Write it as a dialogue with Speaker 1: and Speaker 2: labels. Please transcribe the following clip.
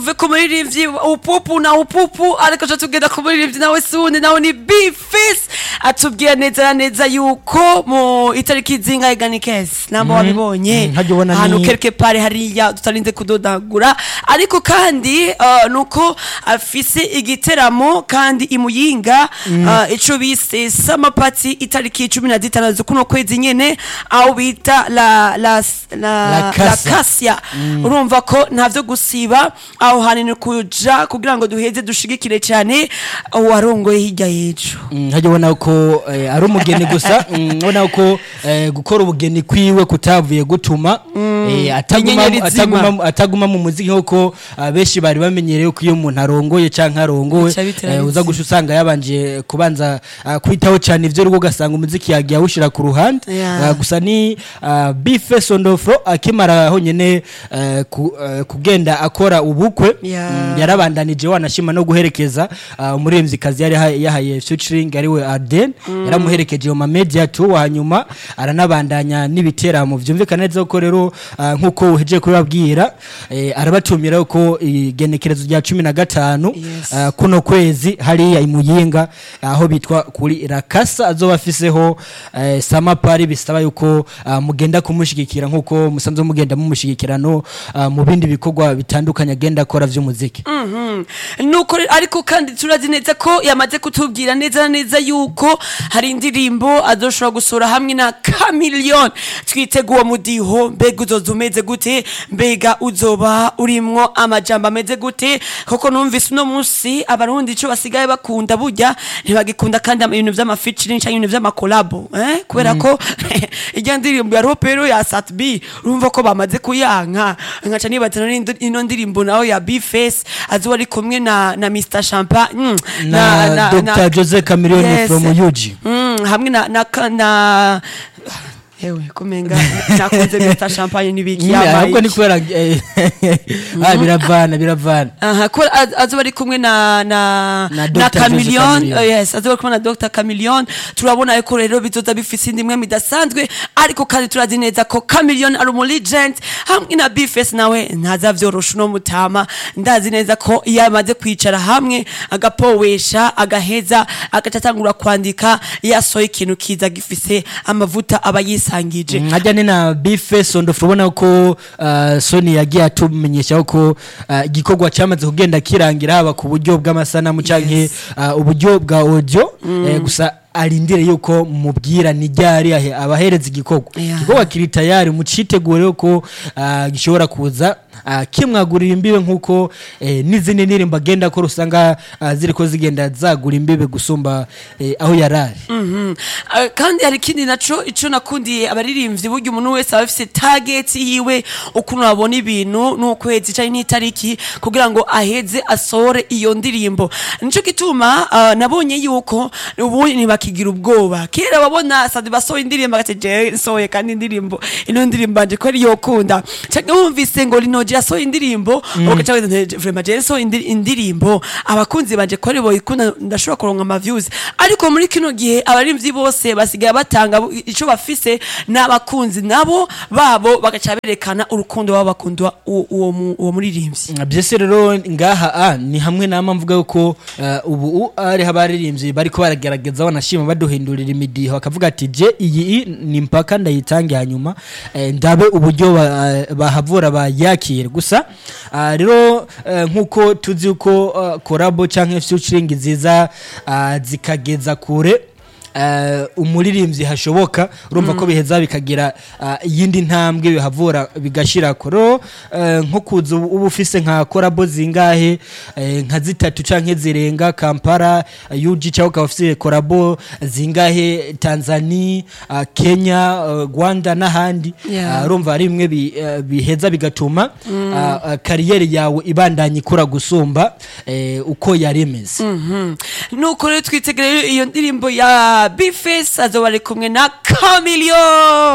Speaker 1: tuve ku muririmbyi upupu na upupu ariko co tugenda ku muririmbyi nawe sundi nawe ni bifis atubwira neza na neza yuko mu itariki zingahe ganikesi namba wabibonye
Speaker 2: Mhm, hajya ubona
Speaker 1: ahantu
Speaker 2: ni-
Speaker 1: kereke pare hariya tutarinze kudodagura ariko kandi uh, nuko afise igiteramo kandi imuyinga uh, ico bise samapati itariki cumi na zitanu z'ukuno kwezi nyene aho bita la la la,
Speaker 2: La
Speaker 1: la
Speaker 2: Casa.
Speaker 1: kasya urumva ko ntavyo gusiba aho hanini kuja kugira ngo duheze dushigikire cyane uwarongoye hirya y'ejo
Speaker 2: Mm, hajya ubona ko eh, ari umugeni gusa mm, ubona ko eh, gukora ubugeni kwiwe kutavuye gutuma eh, ataguma
Speaker 1: Inyenyeri zima.
Speaker 2: ataguma ataguma mu muziki nkuko ah, benshi bari bamenyereye ko iyo umuntu arongoye canke arongowe
Speaker 1: Bica bitera
Speaker 2: eh, uza
Speaker 1: bizi.
Speaker 2: gusha usanga yabanje kubanza ah, kwitaho cyane ivyo rwo ugasanga umuziki yagiye awushira ku ruhande
Speaker 1: Yeah.
Speaker 2: Ah, gusa ni ah, bife sondofro akimara honyene eh, ku- eh, kugenda akora ubukwe
Speaker 1: Yeah.
Speaker 2: mm, yarabandanije wanashima no guherekeza uh, umuririmvyikazi yari ha- yahaye featuring ariwe Arden yaramuherekeje mu media tour hanyuma aranabandanya n'ibiteramo vyumvikana neza ko rero uh, nkuko uhejeje kubabwira eh, arabatumira ko igenekerezo rya 15
Speaker 1: Yes.
Speaker 2: uh, kuno kwezi hariya imuyinga aho bitwa kuri Rakasa azoba afiseho uh, samapari bisaba yuko uh, mugenda kumushigikira nkuko musanzwe mugenda mumushigikirano uh, mu bindi bikorwa bitandukanye agenda akora vy'umuziki
Speaker 1: Mhm. nuko re- ariko kandi turazi neza ko yamaze kutubwira neza na neza yuko hari indirimbo azoshobora gusura hamwe na kamiliyoni twitega uwo mudiho mbega uzoza umeze gute mbega uzoba urimwo amajambo ameze gute koko numvise uno munsi abarundi ico basigaye bakunda burya ntibagikunda kandi ama- ibintu vy'amafeaturing canke ibintu vy'amakolabo eh? kubera ko irya ndirimbo ya ropero ya satb urumva ko bamaze kuyanka nkaca nibaza none ino- ino ndirimbo nawe ya bface azoba ari kumwe na na mr champagne mm,
Speaker 2: na, Dr. Jose Chameleone
Speaker 1: Yes.
Speaker 2: from UG.
Speaker 1: Mm, hamwe na na ka- na ewe kumenga nakunze mr champagne nibiki
Speaker 2: Mm, ahubwo ni kubera eh, ah, biravana biravana
Speaker 1: aha ko az- azoba ari kumwe na na
Speaker 2: Na
Speaker 1: na
Speaker 2: Dr. Jose
Speaker 1: Chameleone
Speaker 2: Chameleone.
Speaker 1: uh, yes azoba ari kumwe na Dr Chameleone turabona yuko rero bizoza bifise indimwe midasanzwe ariko kandi turazi neza ko Chameleone ari umu legend hamwe na Bface nawe ntazavyorosha no mutama ndazi neza ko iyo amaze kwicara hamwe agapowesha agaheza agatatangura kwandika yasohoye ikintu kiza gifise amavuta aba yisangije
Speaker 2: nkajya ni na bife sondofu ubona ko uh, soni yagiye atumenyeshaho ko uh, igikorwa cyamaze kugenda kirangira haba ku buryo bw'amasanamu canke uh, uburyo bwa audio eh, gusa arindire yuko mubwira ni ryari ahe- abahereza igikorwa
Speaker 1: Yeah.
Speaker 2: igikorwa kiri tayari mucitegure ko uh, gishobora kuza uh, kimwagurira imbibe nk'uko eh, n'izindi ndirimbo agenda akora usanga uh, ziriko zigenda zagura imbibe gusumba eh, aho yarari
Speaker 1: Mhm. Uh, kandi hari ikindi naco ico nakundiye abaririmbyi burya umuntu wese aba afise target yiwe ukuntu abona ibintu n'ukwezi canke n'itariki kugira ngo aheze asohore iyo ndirimbo nico gituma uh, nabonye yuko ubu ntibakigira ubwoba kera wabona sadi basohoye indirimbo agati je nsohoye kandi indirimbo ino ndirimbo anje ko ari yokunda canke wumvise ngo rinoje yasohoye indirimbo ugaca wenda nti, vraiment je nsohoye indi- indirimbo abakunzi banje ko ari boyikunda ndashobora kuronka ama views ariko muri kino gihe abarimvyi bose basigaye batanga bu- ico bafise n'abakunzi nabo babo bagaca berekana urukundo baba bakunda uwo- uwo mu- uwo muririmbyi
Speaker 2: byose rero ngaha a ni hamwe nama mvuga yuko uh, ubu u- ari abaririmbyi bariko baragerageza banashima baduhindurira imidiho bakavuga ati je iyi i ni mpaka ndayitange hanyuma eh, ndabe uburyo ba- bahavura bayakire gusa ah, rero eh, nkuko tuzi yuko uh, korabo canke featuring ziza ah, zikageza kure uh, umuririmbyi hashoboka urumva ko biheza bikagira uh, iyindi ntambwe bihavura bigashira koro uh, nko kuza ubu uba ufise nka korabo zingahe uh, nka zitatu canke zirenga Kampala uh, UG cyangwa ukaba ufise korabo zingahe Tanzania uh, Kenya uh, Rwanda n'ahandi
Speaker 1: Yeah.
Speaker 2: uh, urumva ari bimwe bi, uh, biheza bigatuma uh, uh, kariyeri yawe ibandanya ikura gusumba uh, uko yari imeze
Speaker 1: Mhm. nuko rero twitegereye iyo ndirimbo ya bface azoba ari kumwe na camilio